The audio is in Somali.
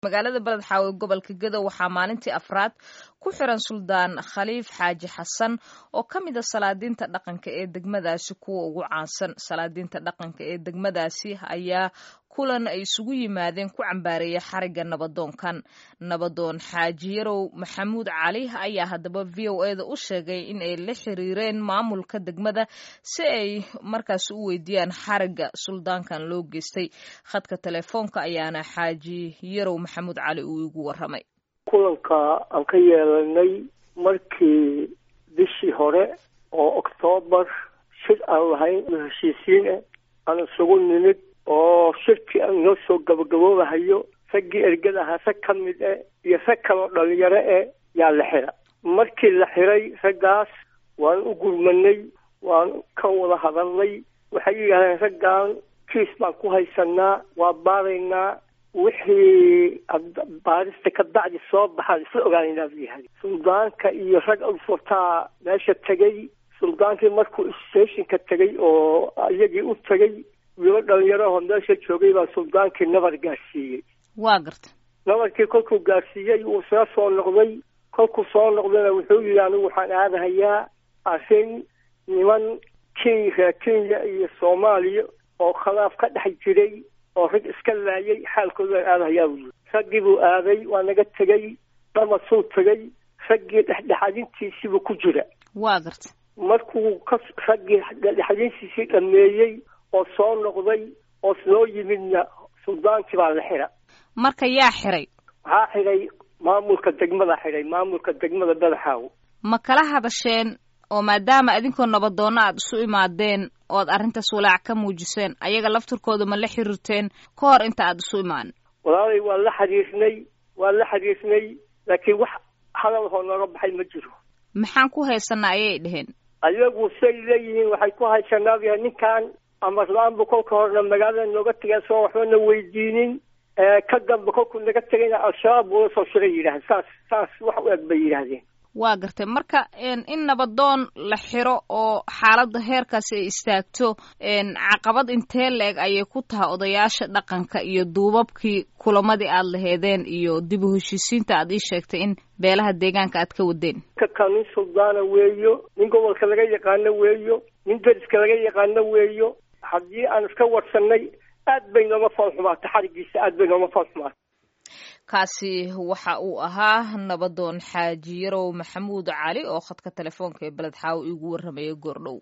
magaalada beledxaawe gobolka gedo waxaa maalintii afraad ku xiran suldaan khaliif xaaji xasan oo ka mid a salaadiinta dhaqanka ee degmadaasi kuwa ugu caansan salaadiinta dhaqanka ee degmadaasi ayaa kulan ay isugu yimaadeen ku cambaareeya xarigga nabadoonkan nabadoon xaaji yarow maxamuud cali ayaa haddaba v o eda u sheegay in ay la xiriireen maamulka degmada si ay markaasi u weydiiyaan xarigga suldaankan loo geystay khadka telefoonka ayaana xaaji yarow maxamuud cali uu igu waramay kulanka aan ka yeelanay markii bishii hore oo oktoobar shir aan lahayn heshiisiin ah aan isugu nimid oo shirkii aan noo soo gabagaboobahayo raggii ergada ahaa rag ka mid eh iyo rag kaloo dhalinyaro eh yaa la xira markii la xiray raggaas waan u gurmanay waan ka wada hadalnay waxay yidhahdeen raggan kiis baan ku haysanaa waa baaraynaa wixii baarista ka bacdi soo baxaan isla ogaanaynaa buu yahay suldaanka iyo rag alfurtaa meesha tegey suldaankii markuu stationka tegey oo iyagii u tegey wiilo dhalinyarahoo meesha joogay baa suldaankii nabar gaarsiiyey waa garta nabarkii kolkuu gaarsiiyey wuu soo soo noqday kolkuu soo noqdayna wuxuu yidhi anigu waxaan aadahayaa arrin niman kenya reer kenya iyo soomaaliya oo khilaaf ka dhex jiray oo rag iska laayay xaalkooda aan aadahayaa buu yidhi raggii buu aaday waa naga tegey dhamasuu tegey raggii dhexdhexadintiisiibuu ku jira waa garta markuu ka raggii dhexdhexadintiisii dhameeyey oo soo noqday oo soo yimidna suldaankii baa la xira marka yaa xiray waxaa xiray maamulka degmada xiray maamulka degmada badaxaaw ma kala hadasheen oo maadaama idinkoo nabadoonna aad isu imaadeen ood arrintaas walaac ka muujiseen ayaga laftirkooda ma la xiriirteen ka hor inta aad isu imaanin walaalay waa la xiriirnay waa la xiriirnay laakiin wax hadalhoo nooga baxay ma jiro maxaan ku haysanaa ayay dheheen ayagu say leeyihiin waxay ku haysanaa ninkan amarla-aanbu kolka horena magaalada nooga tegeen soo waxbana weydiinin ka dambe kolkuu naga tegayna al-shabaab buula soo shiray yidhaahden saas saas wax u eg bay yidhaahdeen waa gartay marka in nabadoon la xiro oo xaaladda heerkaasi ay istaagto caqabad intee la-eg ayay ku tahay odayaasha dhaqanka iyo duubabkii kulamadii aad laheedeen iyo dib u heshiisiinta aad ii sheegtay in beelaha deegaanka aad ka wadeen kaka nin suldaana weeyo nin gobolka laga yaqaano weeyo nin deriska laga yaqaano weeyo haddii aan iska warsanay aad bay nooma foolxumaatay xarigiisa aad bay nooma foolxumaatay kaasi waxa uu ahaa nabadoon xaaji yarow maxamuud cali oo khadka telefoonka ee beled xaawo iigu warramaya goordhow